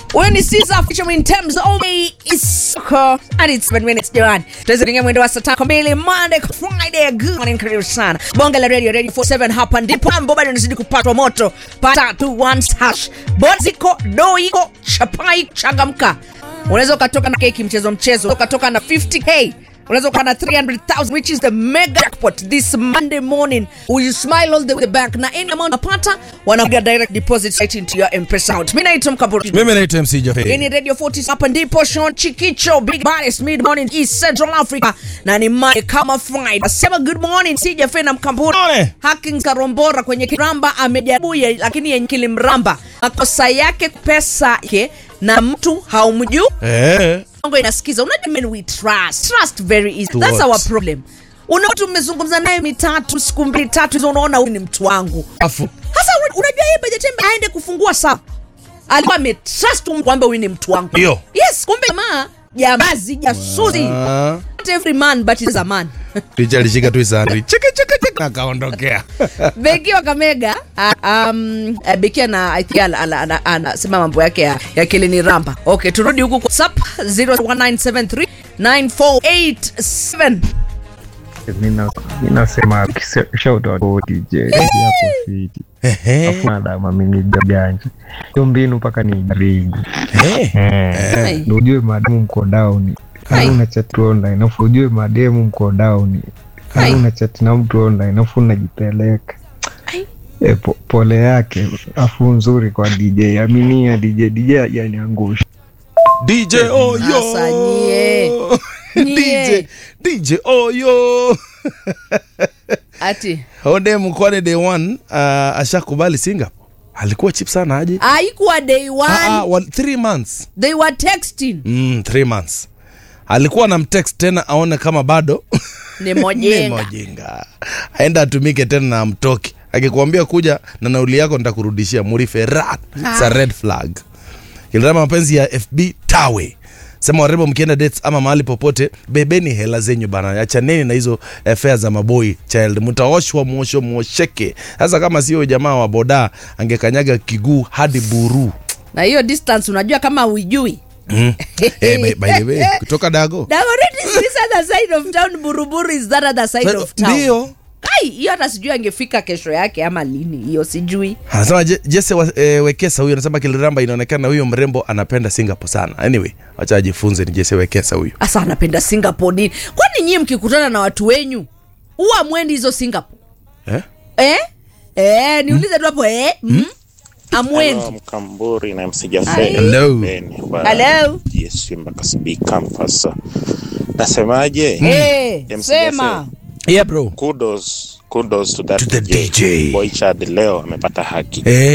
Huyu ni Caesar featuring Thames Only is soccer and it's 7 minutes Johan. Tuweze kuingia mwendo wa saa tano mbili Monday Friday. Good morning, karibu sana. Bonge la radio radio 47 hapa ndipo mambo bado yanazidi kupatwa moto. Pata tu one hash. Boziko doiko chapai changamka. Unaweza ukatoka na keki mchezo mchezo, ukatoka na 50k unaweza ukawa na 300,000 which is the mega jackpot this Monday morning. Will you smile all the way back na any amount unapata wanapiga direct deposit right into your M-Pesa account. Mimi naitwa Mkaburi. mimi naitwa mc Hii Jaffe. ni Radio 40 hapa ndipo Sean Chikicho Big Baddest Mid Morning East Central Africa na ni Monday kama Friday. Sema good morning Sija Fena Mkamburi. Morning. Hacking Karombora kwenye kiramba amejaribu ya- lakini yenye kilimramba. Makosa yake pesa yake na mtu haumjui. Eh, Bongo inasikiza. Unajua men we trust. Trust very easy. To That's what? our problem. Una mtu mmezungumza naye mitatu siku mbili tatu hizo unaona huyu ni mtu wangu. afu Sasa una- unajua yeye by the time aende kufungua saa alikuwa ametrust um kwamba huyu ni mtu wangu. Ndio. Yes, kumbe jamaa jambazi jasusi. Ah, Not every man but is a man. Richa alishika tu isandri cheke cheke cheke akaondokea. Beki wa Kamega uh, um, uh, Beki ana I think ana- ana- ana- anasema mambo yake ya, ya kilini ramba. Okay, turudi huku kwa WhatsApp 01973 9487. Mina- minasema shout out kwa DJ hapo fiti Ehe. afu madam amenija janja hiyo mbinu mpaka ni jaribu Eh, Hai. eh, ujue mademu mko down Hai. au una chat online afu ujue mademu mko down Hai. au una chat na mtu online afu unajipeleka Ai. e, po, pole yake afu nzuri kwa DJ aminia DJ DJ ajaniangusha DJ Oyo. Sasa nyie. Nyie. DJ DJ Oyo. Ati Ode mkwade day one uh, ashakubali Singapore. Alikuwa cheap sana aje? haikuwa day Ah, one. ah, one, three months. They were texting. Mm, three months. Alikuwa na mtext tena aone kama bado Ni ni mojenga. mojinga. Aenda atumike tena na mtoki. Akikwambia kuja na nauli yako nitakurudishia muriferat. It's a red flag. Kilirama mapenzi ya FB tawe. Sema warembo mkienda dates ama mahali popote, bebeni hela zenyu bana, achaneni na hizo eh, fare za maboi child, mtaoshwa mwosho mwosheke. Sasa kama sio jamaa wa boda angekanyaga kiguu hadi buru. Na hiyo distance unajua kama uijui. Mm. eh, by, by the way, kutoka Dago Dagoretti is this other side of town, Buruburu is that other side of town. ndio Kai, hiyo hata sijui angefika kesho yake ama lini, hiyo sijui. anasema Je- Jesse wa, e, Wekesa huyo anasema Kiliramba inaonekana huyo mrembo anapenda Singapore sana. Anyway, wacha ajifunze ni Jesse Wekesa huyo. Asa anapenda Singapore nini? Kwani nyie mkikutana na watu wenyu huwa mwendi hizo Singapore? Eh? Eh? Eh, niulize tu hapo eh? Mm? Amwendi. Hello, Mkamburi na MC Hi. Jaffe. Hello. Ben wa Hello. GSU mpaka CB campus. Nasemaje? Eh, MC sema. Yeah bro. Kudos, kudos to that To the DJ. Boy Chad leo amepata haki. Eh,